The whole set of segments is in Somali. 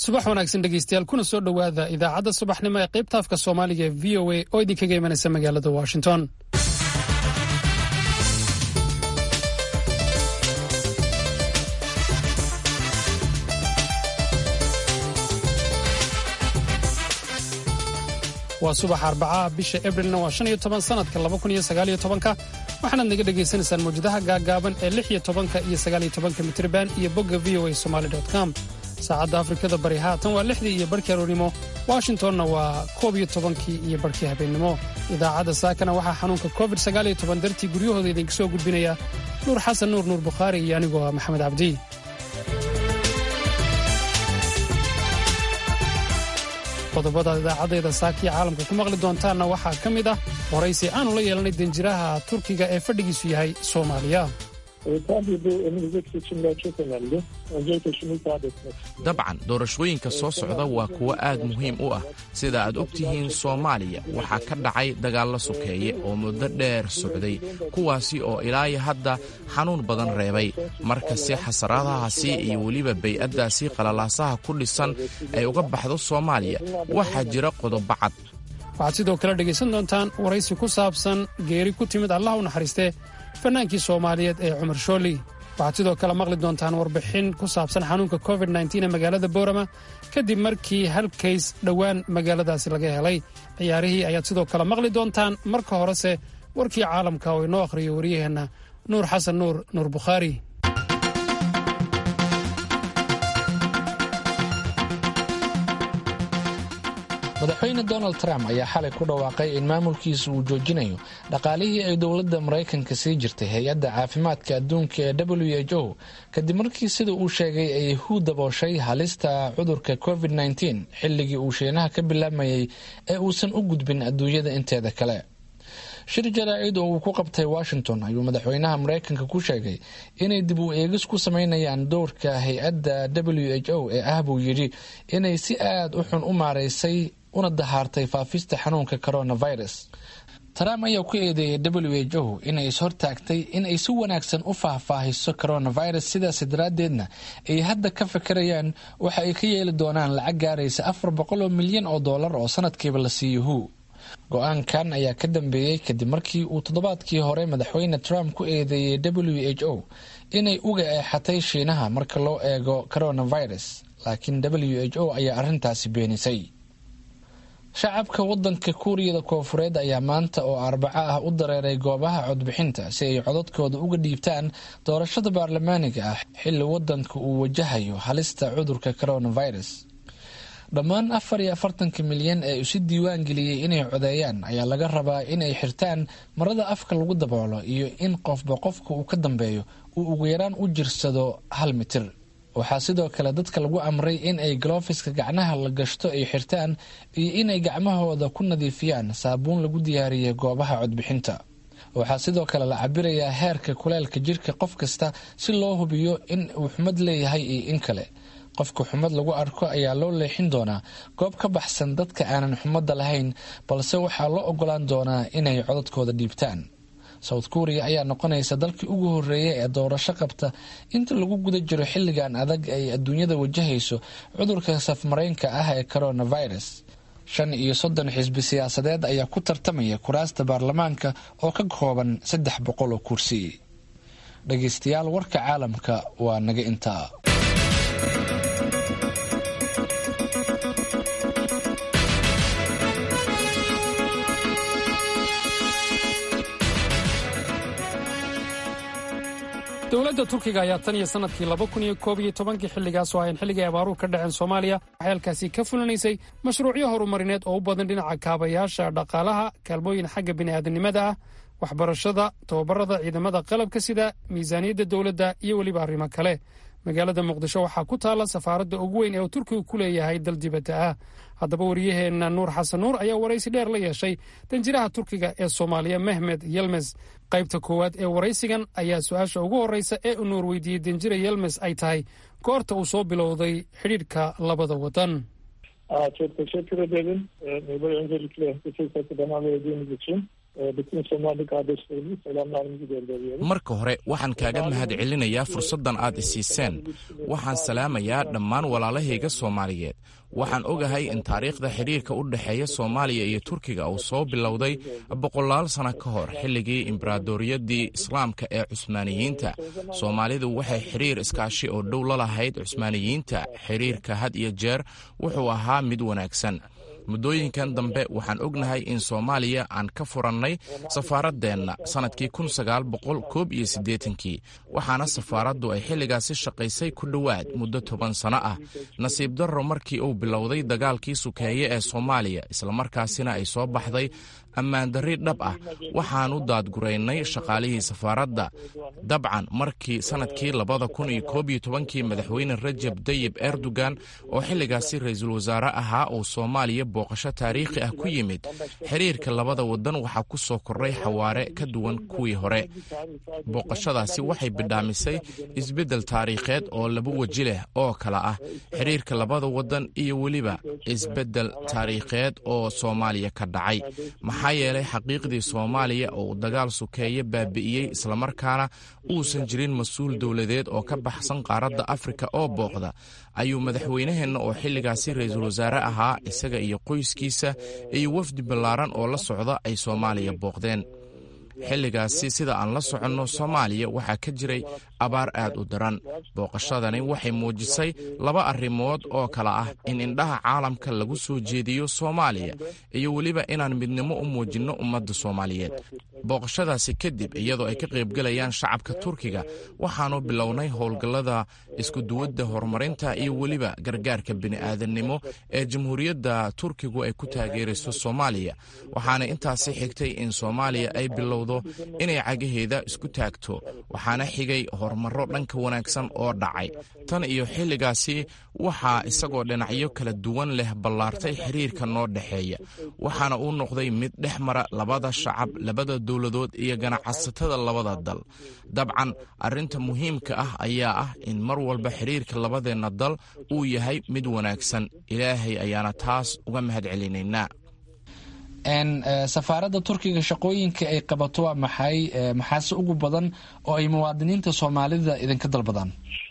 subax wanaagsan dhegeystayaal kuna soo dhowaada idaacadda subaxnimo ee qaybta afka soomaaliga ee v o a oo idinkaga imanaysa magaalada washington waa subax arbacaha bisha ebrilna waa shan iyo toban sanadka laba kun iyo sagaal iyo tobanka waxaanaad naga dhagaysanaysaan mawjadaha gaaggaaban ee lix iyo tobanka iyo sagaal iyo tobanka mitriban iyo bogga v o a somaali com saacadda afrikada bari haatan waa lixdii iyo barhkii aroornimo washingtonna waa koob iyo tobankii iyo barhkii habeennimo idaacadda saakana waxaa xanuunka covid sagaal iyo toban dartii guryahooda idinka soo gudbinaya nuur xasan nuur nuur bukhaari iyo anigoo ah maxamed cabdi qodobada idaacaddeeda saakiya caalamka ku maqli doontaanna waxaa ka mid ah waraysi aanu la yeelanay danjiraha turkiga ee fadhigiisu yahay soomaaliya dabcan doorashooyinka soo socda waa kuwo aad muhiim u ah sida aad og tihiin soomaaliya waxaa ka dhacay dagaallo sokeeye oo muddo dheer socday kuwaasi oo ilaayo hadda xanuun badan reebay marka si xasaraadahaasi iyo weliba bay-addaasi qalalaasaha ku dhisan ay uga baxdo soomaaliya waxaa jira qodobo cad waxaad sidoo kale dhegaysan doontaan waraysi ku saabsan geeri ku timid allah u naxariistee fannaankii soomaaliyeed ee cumar shooli waxaad sidoo kale maqli doontaan warbixin ku saabsan xanuunka covid ee magaalada boorama kadib markii hal kays dhowaan magaaladaasi laga helay ciyaarihii ayaad sidoo kale maqli doontaan marka horese warkii caalamka oo inoo akhriyo waryaheenna nuur xasan nuur nuur bukhaari madaxweyne donald trump ayaa xalay ku dhawaaqay in maamulkiisa uu joojinayo dhaqaalihii ay dowladda maraykanka sii jirtay hay-adda caafimaadka adduunka ee w h o kadib markii sida uu sheegay ay hu dabooshay halista cudurka covid -19 xilligii uu shiinaha ka bilaamayay ee uusan u gudbin adduunyada inteeda kale shir jaraa'id oo uu ku qabtay washington ayuu madaxweynaha maraykanka ku sheegay inay dib u eegis ku sameynayaan dowrka hay-adda w h o ee ah buu yidhi inay si aad u xun u maaraysay una dahaartay faafista xanuunka coronavirus trump ayaa ku eedeeyay w h o inay ishortaagtay in ay si wanaagsan u faahfaahiso coronavirus sidaas daraaddeedna ay hadda ka fikirayaan waxa ay ka yeeli doonaan lacag gaaraysa afar boqol oo milyan oo dollar oo sanadkiiba la siiyo hu go-aankan ayaa ka dambeeyey kadib markii uu toddobaadkii hore madaxweyne trump ku eedeeyey w h o inay uga eexatay shiinaha marka loo eego coronavirus laakiin w h o ayaa arrintaasi beenisay shacabka wadanka kuuriyada koofureed ayaa maanta oo arbaco ah u dareeray goobaha codbixinta si ay codadkooda uga dhiibtaan doorashada baarlamaaniga ah xilli wadanka uu wajahayo halista cudurka coronavirus dhammaan afar iyo afartanka milyan ee isu diiwaan geliyey inay codeeyaan ayaa laga rabaa inay xirtaan marada afka lagu daboolo iyo in qofba qofka uu ka dambeeyo uu ugu yaraan u jirsado hal mitir waxaa sidoo kale dadka lagu amray in ay galofiska gacnaha la gashto ay xirtaan iyo inay gacmahooda ku nadiifiyaan saabuun lagu diyaariyey goobaha codbixinta waxaa sidoo kale la cabirayaa heerka kuleelka jirka qof kasta si loo hubiyo in uu xumad leeyahay iyo in kale qofka xumad lagu arko ayaa loo leexin doonaa goob ka baxsan dadka aanan xumadda lahayn balse waxaa loo ogolaan doonaa inay codadkooda dhiibtaan south korea ayaa noqonaysa dalkii ugu horeeya ee doorasho qabta inta lagu guda jiro xilligan adag ay adduunyada wajahayso cudurka safmaraynka ah ee coronavirus shan iyo soddon xisbi siyaasadeed ayaa ku tartamaya kuraasta baarlamaanka oo ka kooban saddex boqol oo kursi dhageystayaal warka caalamka waa naga intaa dowladda turkiga ayaa tan iyo sanadkii laba kun iyo koob iyo tobankii xilligaasoo ahayn xilligii abaaruhu ka dhaceen soomaaliya waxay halkaasi ka fulinaysay mashruucyo horumarineed oo u badan dhinaca kaabayaasha dhaqaalaha kaalmooyin xagga bini'aadanimada ah waxbarashada tababarada ciidamada qalabka sida miisaaniyadda dowladda iyo weliba arrimo kale magaalada muqdisho waxaa ku taalla safaaradda ugu weyn ee uu turkigu ku leeyahay dal dibadda ah haddaba waryaheenna nuur xasan nuur ayaa waraysi dheer la yeeshay danjiraha turkiga ee soomaaliya mehmed yelmes qaybta koowaad ee waraysigan ayaa su-aasha ugu horreysa ee uu nuur weydiiyey danjira yelmes ay tahay goorta uu soo bilowday xidhiidhka labada wadan Çok teşekkür ederim. Böyle öncelikle bu fırsatı bana verdiğiniz için. marka hore waxaan kaaga mahad celinayaa fursaddan aad isiiseen waxaan salaamayaa dhammaan walaalahayga soomaaliyeed waxaan ogahay in taariikhda xidhiirka u dhexeeya soomaaliya iyo turkiga uu soo bilowday boqolaal sano ka hor xilligii imbaraadoriyadii islaamka ee cusmaaniyiinta soomaalidu waxay xidhiir iskaashi oo dhow la lahayd cusmaaniyiinta xidhiirka had iyo jeer wuxuu ahaa mid wanaagsan muddooyinkan dambe waxaan ognahay in soomaaliya aan ka furannay safaaradeenna sannadkii kun sagaal boqol koob iyo siddeetankii waxaana safaaraddu ay xilligaasi shaqaysay ku dhowaad muddo toban sano ah nasiib darro markii uu bilowday dagaalkii sukeeye ee soomaaliya islamarkaasina ay soo baxday ammaandarri dhab ah waxaanu daadguraynay shaqaalihii safaaradda dabcan markii sannadkii labada kun iyo koob iyo tobankii madaxweyne rajab dayib erdogan oo xilligaasi ra-iisul wasaare ahaa uu soomaaliya booqasho taariikhi ah ku yimid xiriirka labada waddan waxaa ku soo kordhay xawaare ka duwan kuwii hore booqashadaasi waxay bidhaamisay isbeddel taariikheed oo laba weji leh oo kala ah xiriirka labada waddan iyo weliba isbeddel taariikheed oo soomaaliya ka dhacay maxaa yeelay xaqiiqdii soomaaliya oo uu dagaal sukeeye baabi'iyey islamarkaana uusan jirin mas-uul dowladeed oo ka baxsan qaaradda afrika oo booqda ayuu madaxweynaheenna oo xilligaasi ra-iisul wasaare ahaa isaga iyo qoyskiisa iyo wafdi ballaaran oo la socda ay soomaaliya booqdeen xilligaasi sida aan la soconno soomaaliya waxaa ka jiray abaar aad u daran booqashadani waxay muujisay laba arrimood oo kale ah in indhaha caalamka lagu soo jeediyo soomaaliya iyo weliba inaan midnimo u muujinno ummadda soomaaliyeed booqashadaasi kadib iyadoo ay ka qaybgelayaan shacabka turkiga waxaannu bilownay howlgallada iskuduwadda horumarinta iyo weliba gargaarka bini'aadannimo ee jamhuuriyadda turkigu ay ku taageerayso soomaaliya waxaana intaasi xigtay in soomaaliya ay bilowdo inay cagaheeda isku taagto waxaana xigay horumarro dhanka wanaagsan oo dhacay tan iyo xilligaasi waxaa isagoo dhinacyo kala duwan leh ballaartay xiriirka noo dhexeeya waxaana uu noqday mid dhex mara labada shacab labada dowladood iyo ganacsatada labada dal dabcan arrinta muhiimka ah ayaa ah in mar walba xiriirka labadeenna dal uu yahay mid wanaagsan ilaahay ayaana taas uga mahad celinaynaa safaaradda turkiga shaqooyinka ay qabato waa maxay maxaase ugu badan oo ay muwaadiniinta soomaalida idinka dalbadaan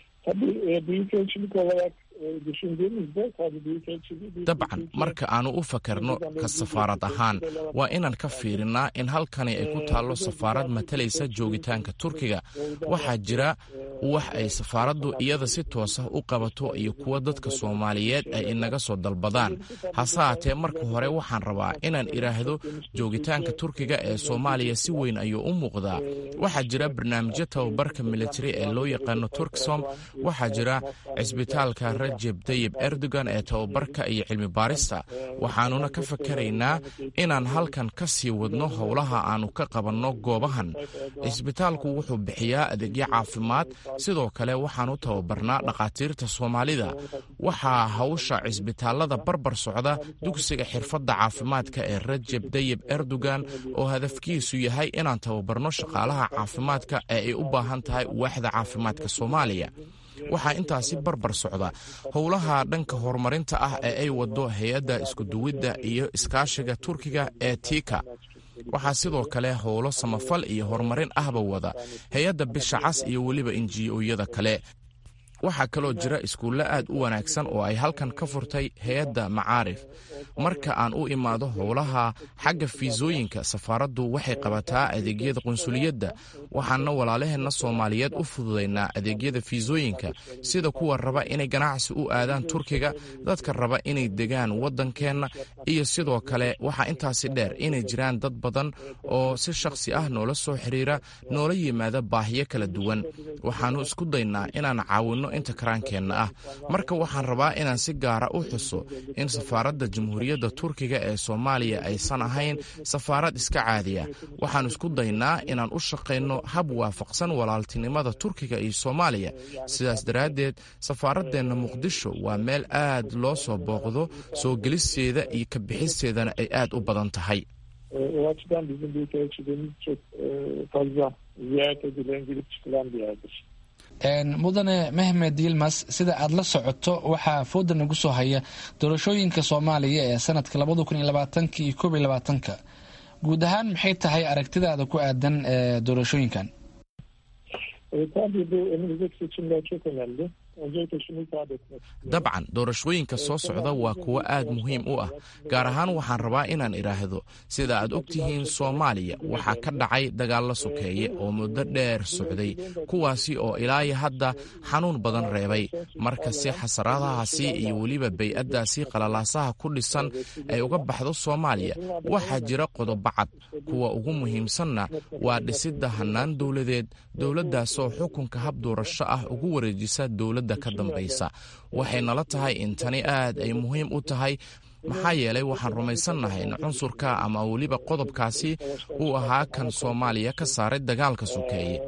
dabcan marka aanu u fakarno ka safaarad ahaan waa inaan ka fiirinnaa in halkani ay ku taallo safaarad matalaysa joogitaanka turkiga waxaa jira wax ay safaaraddu iyada si toosa u qabato iyo kuwa dadka soomaaliyeed ay inaga soo dalbadaan hase haatee marka hore waxaan rabaa inaan idhaahdo joogitaanka turkiga ee soomaaliya si weyn ayuu u muuqdaa waxaa jira barnaamijyo tababarka militari ee loo yaqaano turksom waxaa jira cisbitaalka rajeb dayib erdogan ee tababarka iyo cilmi baarista waxaanuna ka fakaraynaa inaan halkan ka sii wadno howlaha aannu ka qabanno goobahan cisbitaalku wuxuu bixiyaa adeegyo caafimaad sidoo kale waxaanu tababarnaa dhakhaatiirta soomaalida waxaa hawsha cisbitaalada barbar socda dugsiga xirfadda caafimaadka ee rajeb dayib erdogan oo hadafkiisu yahay inaan tababarno shaqaalaha caafimaadka ee ay u baahan tahay waaxda caafimaadka soomaaliya waxaa intaasi barbar socda howlaha dhanka horumarinta ah ee ay wado hay-adda iskuduwidda iyo iskaashiga turkiga ee tika waxaa sidoo kale howlo samafal iyo horumarin ahba wada hay-adda bisha cas iyo weliba injiyoyada kale waxaa kaloo jira iskuulle aad u wanaagsan oo ay halkan ka furtay hay-adda macaarif marka aan u imaado howlaha xagga fiisooyinka safaaraddu waxay qabataa adeegyada qunsuliyadda waxaana walaalaheenna soomaaliyeed u fududaynaa adeegyada fiisooyinka sida kuwa raba inay ganacsi u aadaan turkiga dadka raba inay degaan waddankeenna iyo sidoo kale waxaa intaasi dheer inay jiraan dad badan oo si shakhsi ah noola soo xiriira noola yimaada baahiyo kala duwan waxaannu isku daynaa inaan caawinno inta karaankeenna ah marka waxaan rabaa inaan si gaara u xuso in safaaradda jamhuuriyadda turkiga ee soomaaliya aysan ahayn safaarad iska caadiya waxaan isku daynaa inaan u shaqayno hab waafaqsan walaaltinimada turkiga iyo soomaaliya sidaas daraaddeed safaaradeenna muqdisho waa meel aad loo soo booqdo soo gelisteeda iyo ka bixisteedana ay aad u badan tahay mudane mehmed yilmas sida aad la socoto waxaa fooda nagu soo haya doorashooyinka soomaaliya ee sanadka labada kun iyo labaatanka iyo koob iyo labaatanka guud ahaan maxay tahay aragtidaada ku aadan doorashooyinkan dabcan doorashooyinka soo socda waa kuwo aad muhiim u ah gaar ahaan waxaan rabaa inaan idhaahdo sida aad og tihiin soomaaliya waxaa ka dhacay dagaallo sokeeye oo muddo dheer socday kuwaasi oo ilaayo hadda xanuun badan reebay marka si xasaradahaasi iyo weliba bay-addaasi qalalaasaha ku dhisan ay uga baxdo soomaaliya waxaa jira qodobo cad kuwa ugu muhiimsanna waa dhisidda hannaan dowladeed dowladdaasoo xukunka hab doorasho ah ugu wareejisa dowladda ka dambaysa waxay nala tahay in tani aad ay muhiim u tahay maxaa yeelay waxaan rumaysannahay in cunsurka ama weliba qodobkaasi uu ahaa kan soomaaliya ka saaray dagaalka sokeeye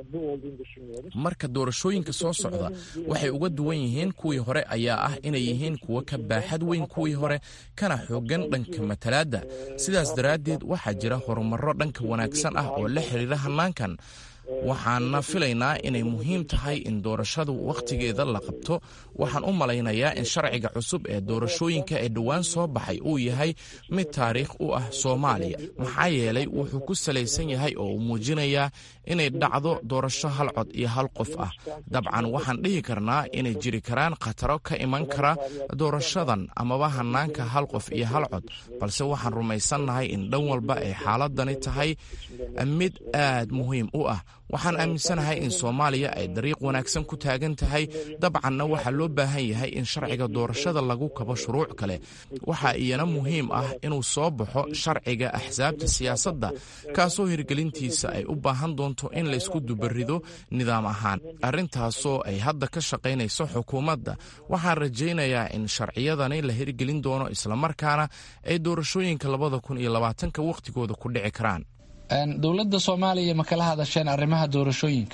marka doorashooyinka soo socda waxay uga duwan yihiin kuwii hore ayaa ah inay yihiin kuwo ka baaxad weyn kuwii hore kana xoogan dhanka matalaadda sidaas daraaddeed waxaa jira horumarro dhanka wanaagsan ah oo la xiriira hannaankan waxaana filaynaa inay muhiim tahay in doorashadu wakhtigeeda la qabto waxaan u malaynayaa in sharciga cusub ee doorashooyinka ee dhowaan soo baxay uu yahay mid taariikh u ah soomaaliya maxaa yeelay wuxuu ku salaysan yahay oo uu muujinayaa inay dhacdo doorasho hal cod iyo hal qof ah dabcan waxaan dhihi karnaa inay jiri karaan khataro ka iman kara doorashadan amaba hannaanka hal qof iyo hal cod balse waxaan rumaysannahay in dhan walba ay xaaladani tahay mid aad muhiim u ah waxaan aaminsanahay in soomaaliya ay dariiq wanaagsan ku taagan tahay dabcanna waxaa loo baahan yahay in sharciga doorashada lagu kabo shuruuc kale waxaa iyana muhiim ah inuu soo baxo sharciga axsaabta siyaasadda kaasoo hirgelintiisa ay u baahan doonto in laysku dubarido nidaam ahaan arrintaasoo ay hadda ka shaqaynayso xukuumadda waxaan rajaynayaa in sharciyadani la hirgelin doono islamarkaana ay doorashooyinka labada kun iyo labaatanka wakhtigooda ku dhici karaan dowladda soomaaliya ma kala hadasheen arrimaha doorashooyinka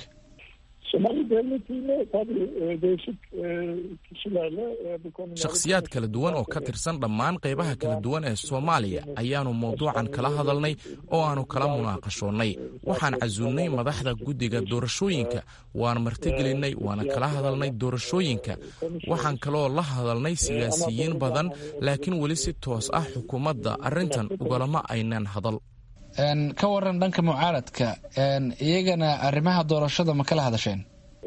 shakhsiyaad kala duwan oo ka tirsan dhammaan qaybaha kala duwan ee soomaaliya ayaannu mawduucan kala hadalnay oo aannu kala munaaqashoonnay waxaan casuulnay madaxda guddiga doorashooyinka waan martigelinnay waana kala hadalnay doorashooyinka waxaan kaloo la hadalnay siyaasiyiin badan laakiin weli si toos ah xukuumadda arrintan ugalama aynan hadal ka waran dhanka mucaaradka iyagana arrimaha doorashada ma kala hadasheen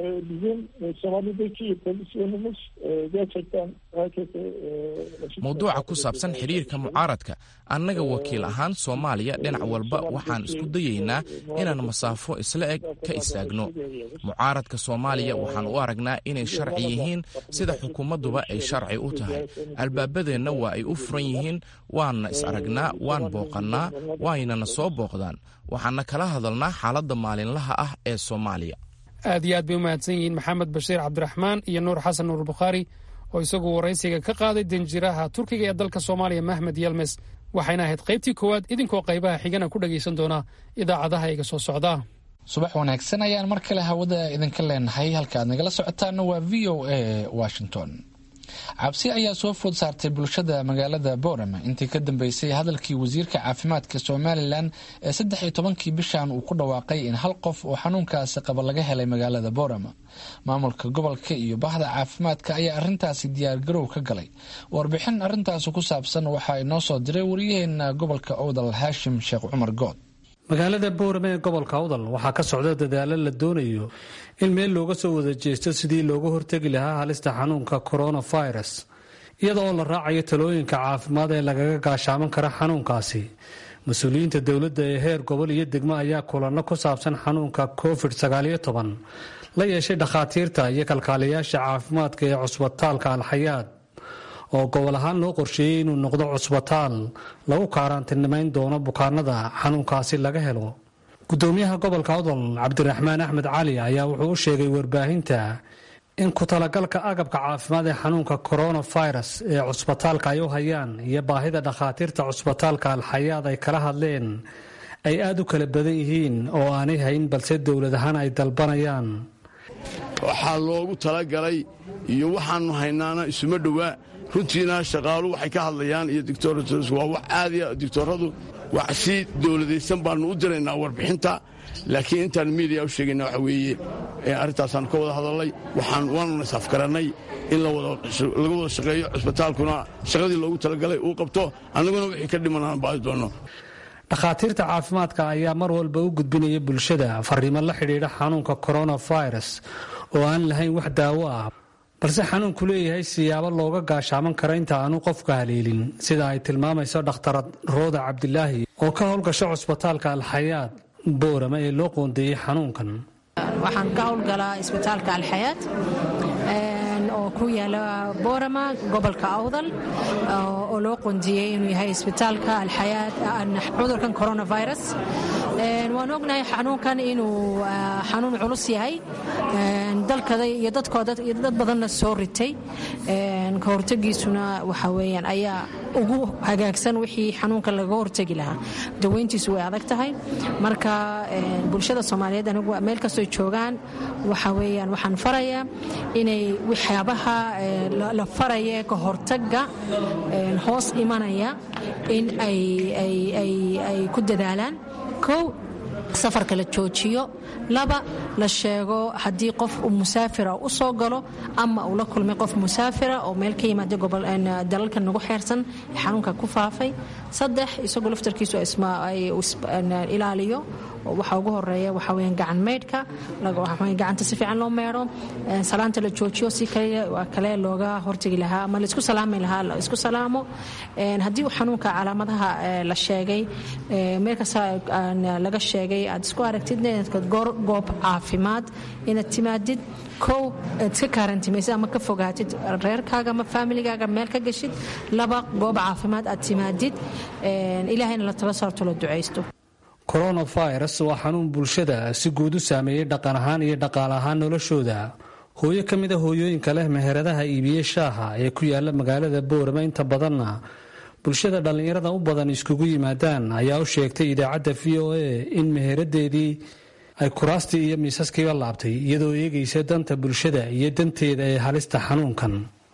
mawduuca ku saabsan xidhiirka mucaaradka annaga wakiil ahaan soomaaliya dhinac walba waxaan isku dayaynaa inaan masaafo isla eg ka istaagno mucaaradka soomaaliya waxaan u aragnaa inay sharci yihiin sida xukuumadduba ay sharci u tahay albaabadeenna waa ay u furan yihiin waanna is aragnaa waan booqannaa waynana soo booqdaan waxaana kala hadalnaa xaaladda maalinlaha ah ee soomaaliya aad iyo aad bay u mahadsan yihiin maxamed bashiir cabdiraxmaan iyo nuur xasan nuur bukhaari oo isagu waraysiga ka qaaday danjiraha turkiga ee dalka soomaaliya mahmed yelmes waxayna ahayd qaybtii koowaad idinkoo qaybaha xigana ku dhagaysan doona idaacadaha iga soo socda subax wanaagsan ayaan mar kale hawada idinka leenahay halka aad nagala socotaana waa v o a washington cabsi ayaa soo food saartay bulshada magaalada boorama intii ka dambeysay hadalkii wasiirka caafimaadka somalilan ee saddex iyo tobankii bishan uu ku dhawaaqay in hal qof oo xanuunkaasi qaba laga helay magaalada boorama maamulka gobolka iyo bahda caafimaadka ayaa arintaasi diyaargarow ka galay warbixin arintaasi ku saabsan waxaa inoo soo diray wariyaheena gobolka owdal haashim sheekh cumar good magaalada boorame ee gobolka awdal waxaa ka socda dadaalo la doonayo in meel looga soo wada jeesto sidii looga hortegi lahaa halista xanuunka coronavirus iyada oo la raacayo talooyinka caafimaad ee lagaga gaashaaman kara xanuunkaasi mas-uuliyiinta dowladda ee heer gobol iyo degmo ayaa kulanno ku saabsan xanuunka covid sagaaliyo toban la yeeshay dhakhaatiirta iyo kalkaaliyaasha caafimaadka ee cusbitaalka alxayaad oo gobol ahaan loo qorsheeyey inuu noqdo cusbitaal lagu kaaraantinimayn doono bukaanada xanuunkaasi laga helo gudoomiyaha gobolka odol cabdiraxmaan axmed cali ayaa wuxuu u sheegay warbaahinta in ku talagalka agabka caafimaad ee xanuunka coronavirus ee cusbitaalka ay u hayaan iyo baahida dhakhaatiirta cusbitaalka alxayaad ay kala hadleen ay aada u kala badan yihiin oo aanay hayn balse dowlad ahaan ay dalbanayaan waxaa loogu talagalay iyo waxaannu haynaana isuma dhowaa runtiina shaqaalu waxay ka hadlayaan iyo dictorats waa wax aadiya dictoradu wax si dowladaysan baannu u diraynaa warbixinta laakiin intaan miidiya u sheegayna waxa weeye arrintaasaan ka wada hadalnay waxaan waanuna isafgarannay in laga wada shaqeeyo cusbitaalkuna shaqadii loogu talagalay uu qabto annaguna wixii ka dhiman aan baadi doonno dhakhaatiirta caafimaadka ayaa mar walba u gudbinaya bulshada fariimo la xidhiidha xanuunka coronavirus oo aan lahayn wax daawo ah balse xanuunku leeyahay siyaabo looga gaashaaman karo inta aanu qofka haleelin sida ay tilmaamayso dhakhtarad rooda cabdilaahi oo ka howlgasha cusbitaalka alxayaad boorama ee loo qoondeeyey xanuunkan waxaan ka howlgalaa isbitaalka alxayaad oo ku yaala boorama gobolka awdal oo loo qondiyey inuu yahay isbitaalka alxayaad cudurkan coronavirus waan ognahay xanuunkan inuu xanuun culus yahay dalkada iyo dadkooda iyo dad badanna soo ritay ka hortegiisuna waxa weeyaan ayaa ugu hagaagsan wixii xanuunka laga hortegi lahaa daweyntiisu way adag tahay marka bulshada soomaaliyeed anigu meel kastoo joogaan waxa weeyaan waxaan farayaa inay waxyaabaha la faraya ka hortaga hoos imanaya in ay ku dadaalaan kow safarka la joojiyo laba la sheego haddii qof musaafira u soo galo ama uu la kulmay qof musaafira oo meel ka yimaada dalalka nagu xeersan xanuunka ku faafay saddex isagoo laftarkiisu ilaaliyo waxa ugu horeeya waxa weeyaan gacan meydhka gacanta si fiican loo meedho salaanta la joojiyo si kale looga hortegi lahaa ama laisku salaami lahaa la isku salaamo haddii uu xanuunka calaamadaha la sheegay meel kasta laga sheegay aad isku aragtid goob caafimaad inaad timaadid kow aad iska kaarantimaysid ama ka fogaatid reerkaaga ama faamiligaaga meel ka geshid laba goob caafimaad aad timaadid ilaahayna la tala saarto la ducaysto coronavirus waa xanuun bulshada si guud u saameeyey dhaqan ahaan iyo dhaqaale ahaan noloshooda hooyo ka mid a hooyooyinka leh meheradaha iibiye shaaha ee ku yaala magaalada boorama inta badanna bulshada dhallinyarada u badan iskugu yimaadaan ayaa u sheegtay idaacadda v o a in meheradeedii ay kuraastii iyo miisaskiiba laabtay iyadoo eegaysa danta bulshada iyo danteeda ee halista xanuunkan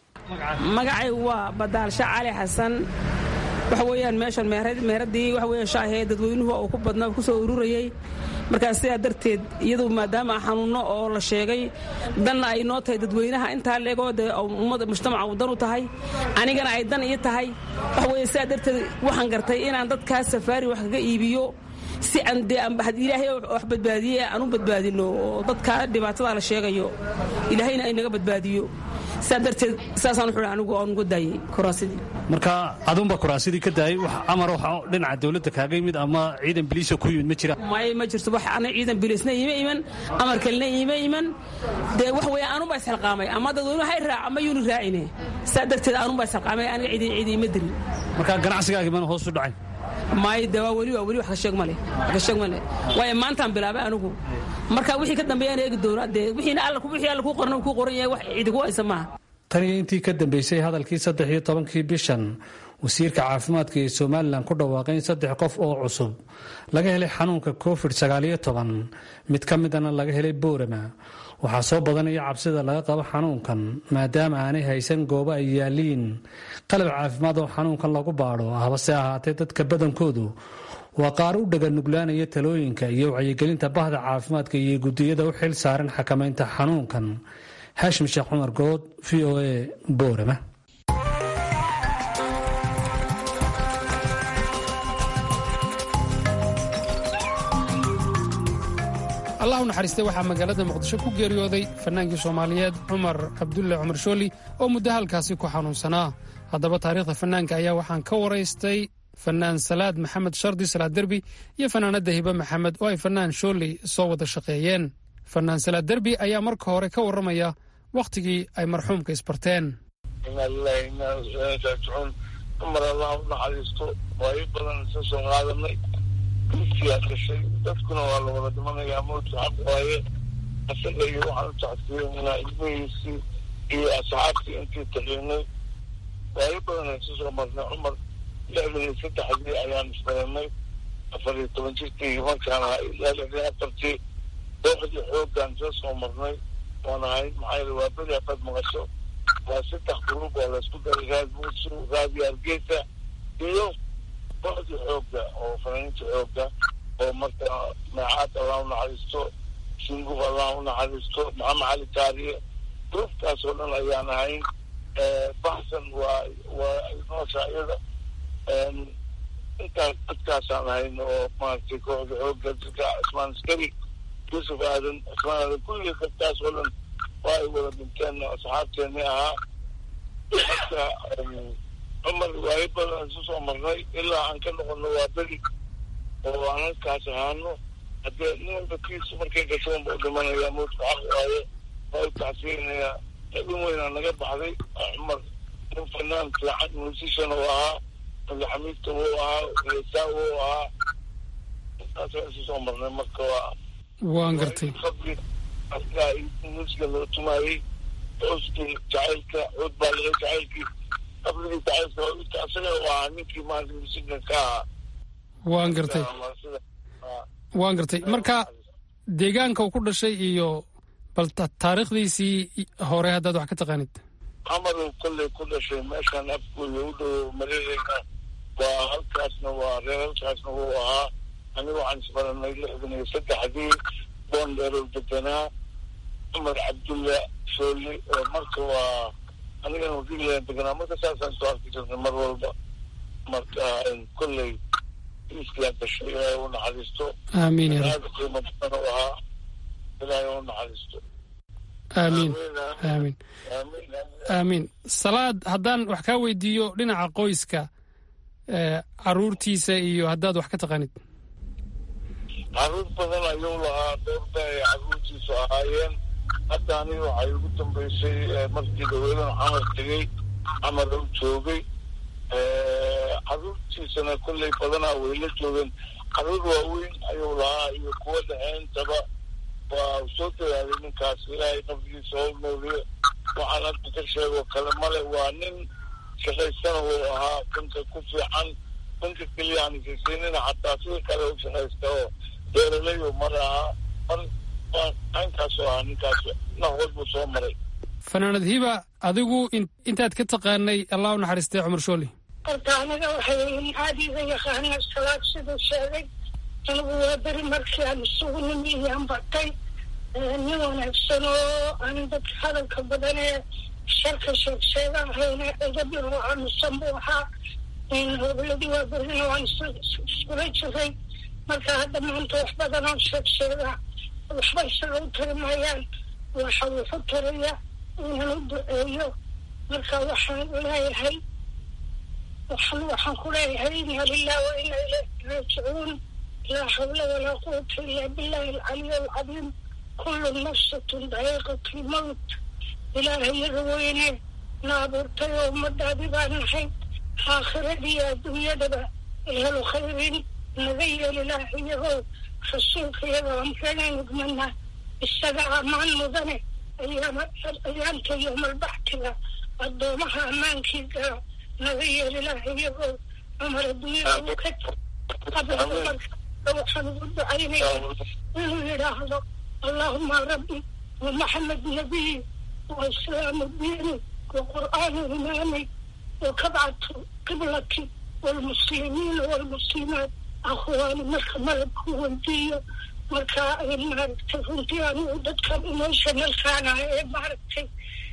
magacaygu waa badaalsha cali xasan waxa weeyaan meeshan meheradii waxa weya shaahee dadweynuhu uu ku badnaa ku soo ururayey markaas sidaa darteed iyadu maadaama xanuunno oo la sheegay danna ay noo tahay dadweynaha intaa leegoo dee ummadda mujtamaca uu dan u tahay anigana ay dan ii tahay waxa weeye sidaa darteed waxaan gartay inaan dadkaas safaari wax kaga iibiyo si aan dee ilaahay wax badbaadiye aan u badbaadino oo dadka dhibaatada la sheegayo ilaahayna ay naga badbaadiyo sidaa darteed saasaan wuxuu anigu aan uga daayey kuraasidii marka adunba kuraasidii ka daayay wax amar waxa dhinaca dawladda kaaga yimid ama ciidan biliisa ku yimid ma jira may ma jirto wax ana ciidan biliisna iima iman amar kalena iima iman dee wax weeye anunbaa isxilqaamay ama dadweynuhu hay raac ama yuuni raacine sidaa darteed anunbaa isxilqaamay aniga ciidan ciidi ima dirin marka ganacsigaagi mana hoos u dhacay may de waa weli waa weli wax ka sheeg male wax ka sheeg male waayo maantaan bilaabay anigu marka wixii ka dambeeyaan eegi doona dee wixiina alla wixii alla kuu qoran kuu qoran yahay wax cidi ku haysa maaha tan iyo intii ka dambeysay hadalkii saddex iyo tobankii bishan wasiirka caafimaadka ee somalilan ku dhawaaqay in saddex qof oo cusub laga helay xanuunka covid sagaaliyo toban mid ka midana laga helay boorama waxaa soo badanaya cabsida laga qabo xanuunkan maadaama aanay haysan goobo ay yaaliin qalab caafimaad oo xanuunkan lagu baadho habase ahaatee dadka badankoodu waa qaar u dhaga nuglaanaya talooyinka iyo wacyigelinta bahda caafimaadka iyo gudiyada u xil saaran xakamaynta xanuunkan haashim sheekh cumar good v o a boorama allah u naxariistay waxaa magaalada muqdisho ku geeriyooday fannaankii soomaaliyeed cumar cabdulle cumar shooli oo muddo halkaasi ku xanuunsanaa haddaba taariikhda fannaanka ayaa waxaan ka waraystay fannaan salaad maxamed shardi salaad derbi iyo fannaanadda hibe maxamed oo ay fannaan shooli soo wada shaqeeyeen fannaan salaad derbi ayaa marka hore ka warramaya wakhtigii ay marxuumka isbarteen inaa lilahi inaa raajicuun cumar allah u naxariisto waayo badan isa soo qaadanay duugtiyaa gashay dadkuna waa la wada dhimanayaa mawdka xaq waaye asaga iyo waxaan u tacsiyeynaa ilmihiisii iyo asxaabtii intii taqiinay waayo badan isa soo marnay cumar lixdan iyo saddexdii ayaan isbaranay afar iyo toban jirkii markaan ahaa ilaa lixdan afartii dooxdii xooggaan isa soo marnay waan ahay maxaa yeele waa beri haddaad maqasho waa saddex gruub oo laysku daray raad muusu raadi hargeysa iyo kooxdii xoogga oo fanaaniinta xoogga oo marka maacaad allah u naxariisto singuf allah u naxariisto maxamed cali taariye gruubkaas oo dhan ayaan ahayn baxsan waa waa noosha iyada intaas dadkaasaan ahayn oo maaragtay kooxda xoogga dadka cismaan askari yuusuf aadan cismaan aadan kulligii dadkaas oo dhan waa ay wada dhinteen asxaabteeni ahaa marka cumar waayo badan isu soo marnay ilaa aan ka noqono waa beri oo aan halkaas ahaano haddee nin walba kiisu markay gasho unba u dhimanaya mawdka xaq waaye waa u tacsiinayaa xibin weynaa naga baxday cumar nin fanaan fiican musician oo ahaa madaxamiidka wuu ahaa heesaa wuu ahaa intaasaan isu soo marnay marka waa waan gartay qabri asaa musiga loo tumaayey cooskii jacaylka cood baa laga jacaylkii qabrigii jacaylka asaga u ahaa ninkii maanta musigan ka ahaa waan gartay waan gartay marka deegaanka uu ku dhashay iyo bal taariikhdiisii hore haddaad wax ka taqaanid camar uu kolley ku dhashay meeshaan afkooda u dhow mareereyna waa halkaasna waa reer halkaasna wuu ahaa aniga waxaan isbaranay lixdan iyo saddexdii boondheerow deganaa cumar cabdulla shooli oo marka waa anigana wadiilan deganaa marka saasaan soo arki jirnay mar walba marka kolley iiskaa gashay ilaahay u naxariisto aamiin ya rab aada qiimo badan u ahaa ilaahay u naxariisto aamiin aamiin aamiin aamiin salaad haddaan wax kaa weydiiyo dhinaca qoyska ee caruurtiisa iyo haddaad wax ka taqaanid caruur badan ayuu lahaa dhowrba ay caruurtiisu ahaayeen hadda aniga waxay ugu dambeysay markii dhaweedan camar tegey camar u joogay caruurtiisana kolley badanaa way la joogeen caruur waaweyn ayuu lahaa iyo kuwa dhaxeentaba waa soo dadaalay ninkaas ilaahay nafdiisa hol nooliyo waxaan hadda ka sheegoo kale male waa nin shaqaystana wuu ahaa danka ku fiican danka keliya aan isisiinina xataa sida kale u shaqaysta oo beeraley oo mar ahaa mar waa aankaasoo ahaa ninkaas nahood buu soo maray fanaanad hiba adigu in- intaad ka taqaanay allah u naxariistay cumar shooli horta aniga waxay caadiga yaqaana salaad siduu sheegay anigu waa beri markii aan isugu nimi iyaan batay nin wanaagsan oo aan dadka hadalka badan ee sharka sheegsheega ahayna edabi oo aamusan buu ahaa hobladii waa berina waan is- iskula jiray marka hadda maanta wax badan oo sheegsheega waxba isaga u tari maayaan waxa wuxu taraya inaan u duceeyo marka waxaan leeyahay waxaan waxaan ku leeyahay ina lilah wa ina ilayhi raajicuun laa xawla walaa quwata ila billahi alcaliy alcadiim kullu nafsatun daqiiqatu lmowt ilaahay yaga weyne na abuurtay oo ummadaadi baan nahay aakhiradii adduunyadaba ehelu khayrin naga yeel ilaahay yagow rasuulka yaga amreenaynu gmanaa isaga ammaan mudane ayaama ayaanta yoomalbaxtiga addoomaha ammaankii gala naga yeel ilaahay yagow cumar adduunyada uu ka qabriga marka waxaan ugu ducaynayaa inuu yidhaahdo allahuma rabbi ومحمد نبي وإسلام ديني وقرآن إمامي وكبعة قبلتي والمسلمين والمسلمات أخواني مركا ملك ودية مركا ماركتي runtii anigu dadkan emotionalkaana ee maaragtay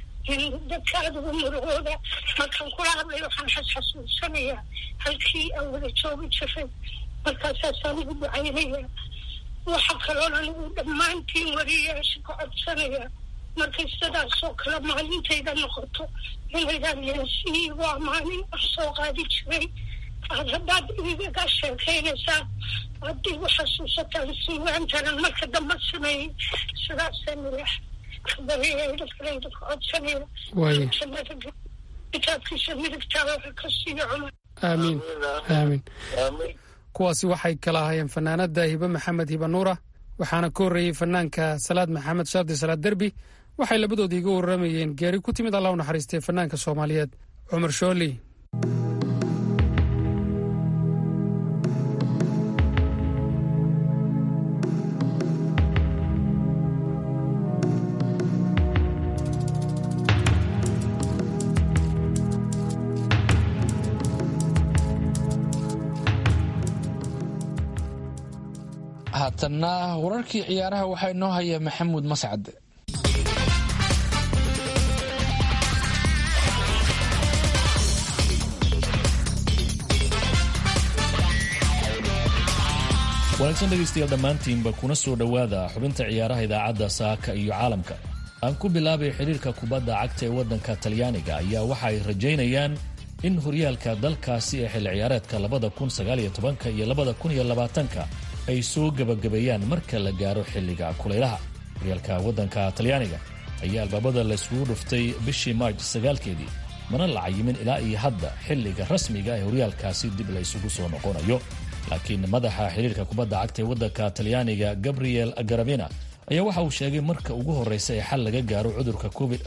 dadka aada ugu murugooda markaan kula hadlayo waxaan xasxasuusanayaa halkii aan wada joogi jiray markaasaasaan ugu ducaynaya waxa kaloon anigu dhammaantiin wariyayaasha ka codsanaya markay sidaasoo kale maalintayda noqoto inaydaan yeesiigu amaanin wax soo qaadi jiray aad haddaad igaga sheekaynaysaa haddii u xasuusataan siiwaantanan marka dambe sameeyey sidaasaan ilaah kabariyay dadkalayda ka codsanaya Waaye. jannada kitaabkiisa midigtaa waxa ka siiyo cumar aamiin aamiin aamiin kuwaasi waxay kala ahaayeen fanaanada hibe maxamed hibe nuura waxaana ka horreeyey fanaanka salaad maxamed shardi salaad derbi waxay labadoodii iga warramayeen geeri ku timid allah u naxariistay fanaanka soomaaliyeed cumar shooli haatanna wararkii ciyaaraha waxaa inoo haya maxamuud mascad wanaagsan dhegaystayaal dhammaantiinba kuna soo dhowaada xubinta ciyaaraha idaacadda saaka iyo caalamka aan ku bilaabay xidhiirka kubadda cagta ee waddanka talyaaniga ayaa waxa ay rajaynayaan in horyaalka dalkaasi ee xilli ciyaareedka labada kun sagaaliyo tobanka iyo labada kun iyo labaatanka ay soo gebagabeeyaan marka la gaaro xilliga kulaylaha horyaalka waddanka talyaaniga ayaa albaabada laysugu dhuftay bishii maarj sagaalkeedii mana la cayimin ilaa iyo hadda xilliga rasmiga ee horyaalkaasi dib la ysugu soo noqonayo laakiin madaxa xiriirka kubadda cagta ee waddanka talyaaniga gabriel garavina ayaa waxa uu sheegay marka ugu horraysa ee xal laga gaaro cudurka covid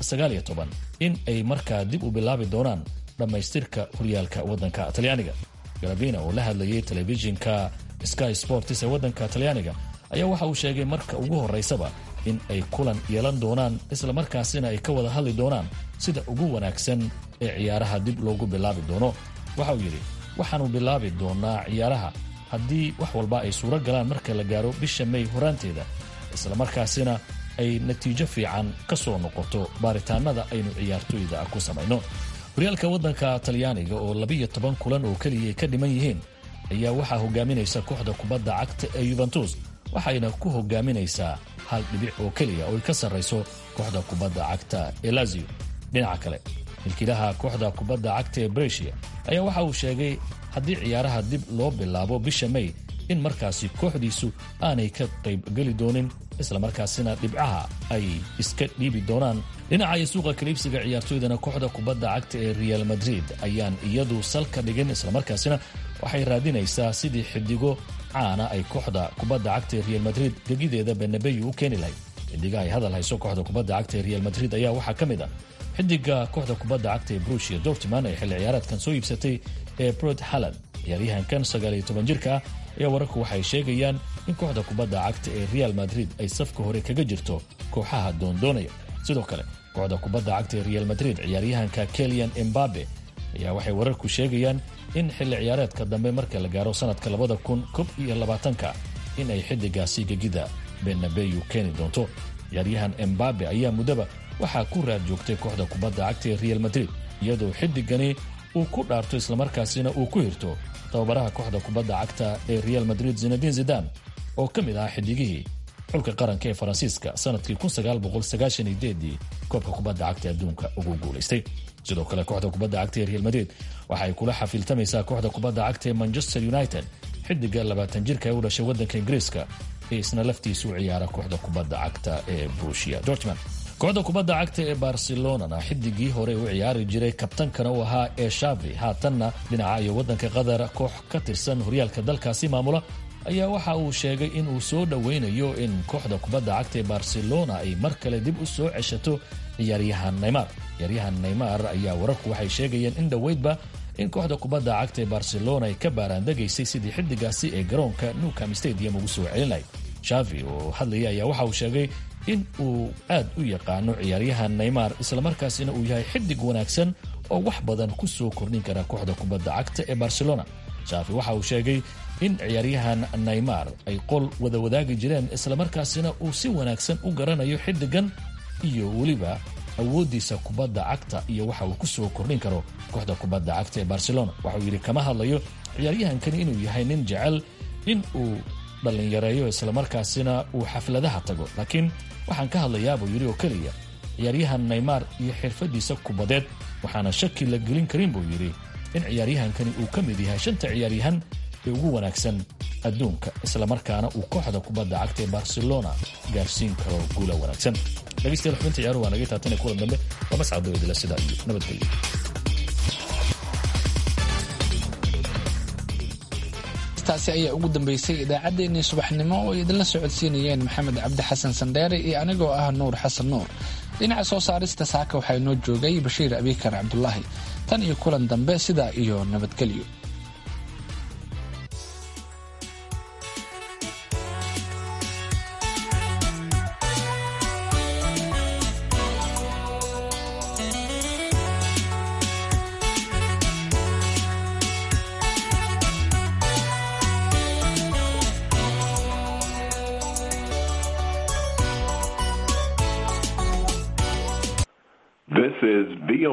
in ay markaa dib u bilaabi doonaan dhammaystirka horyaalka waddanka talyaaniga garavina oo la hadlayay telefishinka sky sports ee waddanka talyaaniga ayaa waxa uu sheegay marka ugu horraysaba in ay kulan yeelan doonaan islamarkaasina ay ka wada hadli doonaan sida ugu wanaagsan ee ciyaaraha dib loogu bilaabi doono waxa uu yidhi waxaannu bilaabi doonaa ciyaaraha haddii wax walba ay suuro galaan marka la gaaro bisha may horaanteeda islamarkaasina ay natiijo fiican ka soo noqoto baaritaanada aynu ciyaartoyda ku samayno horyaalka waddanka talyaaniga oo labiyo toban kulan oo keliya ay ka dhiman yihiin ayaa waxaa hogaaminaysa kooxda kubadda cagta ee yuventus waxayna ku hogaaminaysaa hal dhibic oo keliya oo ay ka sarrayso kooxda kubadda cagta ee lazio dhinaca kale milkiilaha kooxda kubadda cagta ee breshia ayaa waxa uu sheegay haddii ciyaaraha dib loo bilaabo bisha may in markaasi kooxdiisu aanay ka qaybgeli doonin islamarkaasina dhibcaha ay iska dhiibi doonaan dhinaca suuqa kaliibsiga ciyaartoydana kooxda kubadda cagta ee real madrid ayaan iyadu salka dhigin islamarkaasina waxay raadinaysaa sidii xidigo caana ay kooxda kubadda cagta ee real madrid gegideeda benabeyu u keeni lahayd xidiga ay hadal hayso kooxda kubadda cagta ee real madrid ayaa waxaa ka mid ah xidiga kooxda kubadda cagta ee brushia dortman ee xilli ciyaareedkan soo iibsatay ee brod halland ciyaaryahankan sagaaliyo toban jirka ah ayaa wararku waxay sheegayaan in kooxda kubadda cagta ee real madrid ay safka hore kaga jirto kooxaha doondoonaya sidoo kale kooxda kubadda cagta ee real madrid ciyaaryahanka kelian embabe ayaa waxay wararku sheegayaan in xilli ciyaareedka dambe marka la gaaro sanadka labada kun kob iyo labaatanka in ay xidigaasi gegida benabeyu keeni doonto ciyaaryahan embabe ayaa muddaba waxaa ku raad joogtay kooxda kubadda cagta ee real madrid iyadoo xidigani uu ku dhaarto islamarkaasina uu ku hirto tababaraha kooxda kubadda cagta ee real madrid zinadin zidan oo ka mid ahaa xidigihii xulka qaranka ee faransiiska sanadkii ii koobka kubadda cagta adduunka ugu guulaystay sidoo kale kooxda kubadda cagta ee real madrid waxa ay kula xafiiltamaysaa kooxda kubadda cagta ee manchester united xidiga labaatan jirka ee u dhashay waddanka ingiriiska ee isna laftiisu u ciyaara kooxda kubadda cagta ee brushia dortman kooxda kubadda cagta ee barcelonana xidigii hore u ciyaari jiray kabtankana uu ahaa ee shavi haatanna dhinaca iyo waddanka qatar koox ka tirsan horyaalka dalkaasi maamula ayaa waxa uu sheegay in uu soo dhoweynayo in kooxda kubadda cagta ee barcelona ay mar kale dib u soo ceshato ciyaaryahan neymar ciyaaryahan neymar ayaa wararku waxay sheegayeen in dhoweydba in kooxda kubadda cagta ee barcelona ay ka baaraandegaysay sidii xidigaasi ee garoonka newcam stadium ugu soo celinay shavi oo hadlaya ayaa waxa uu sheegay in uu aad u yaqaano ciyaaryahan neymar islamarkaasina uu yahay xidig wanaagsan oo wax badan ku soo kordhin kara kooxda kubadda cagta ee barcelona shaafi waxa uu sheegay in ciyaaryahan neymar ay qol wada wadaagi jireen islamarkaasina uu si wanaagsan u garanayo xidigan iyo weliba awooddiisa kubadda cagta iyo waxa uu ku soo kordhin karo kooxda kubadda cagta ee barcelona waxauu yidhi kama hadlayo ciyaaryahankani inuu yahay nin jecel in uu dhallinyareeyo islamarkaasina uu xafladaha tago laakiin waxaan ka hadlayaa buu yidhi oo keliya ciyaaryahan neymar iyo xirfadiisa kubadeed waxaana shaki la gelin karin buu yidhi in ciyaaryahankani uu ka mid yahay shanta ciyaaryahan ee ugu wanaagsan adduunka islamarkaana uu kooxda kubadda cagta ee barcelona gaarsiin karo guula wanaagsan dhegeystayaal xubinta ciyaaruhu waa naga taatane kulan dambe waa mascado idila sidaa iyo nabadgelyo taasi ayaa ugu dambeysay idaacaddeenii subaxnimo oo ay idinla socodsiinayeen maxamed cabdi xasan sandheere iyo anigoo ah nuur xasan nuur dhinaca soo saarista saaka waxaa inoo joogay bashiir abikar cabdulaahi tan iyo kulan dambe sidaa iyo nabadgelyo This is VOA.